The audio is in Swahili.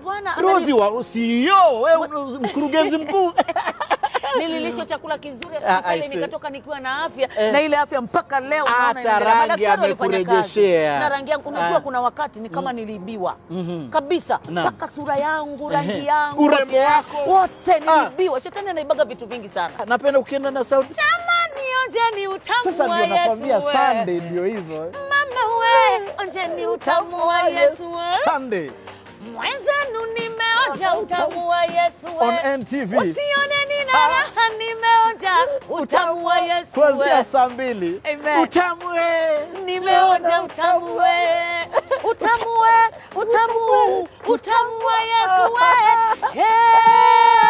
Hapana, Rozi wa CEO, wewe mkurugenzi mkuu. nililishwa chakula kizuri Ah, I hospitali see. nikatoka nikiwa na afya Eh. na ile afya mpaka leo Hata naona inaendelea. rangi Madaktari walifanya kazi. amekurejeshea. na rangi yangu unajua Ah. kuna wakati ni kama niliibiwa Mhm. kabisa Naam. mpaka sura yangu rangi Ehe. yangu Urembo afya wako. wote Ah. niliibiwa shetani anaibaga vitu vingi sana Napenda ukienda na sauti. jamani onjeni utamu Sasa wa ndio nakwambia Yesu we. Sunday ndio hivyo. mama we onjeni utamu wa Yesu we. Sunday mwenzenu nimeonja utamu wa Yesu we. on NTV. usione nina raha nimeonja utamu wa Yesu we. Kuanzia saa mbili. Amen. Utamu we. nimeonja utamu we utamu we utamu utamu wa Yesu we Hey!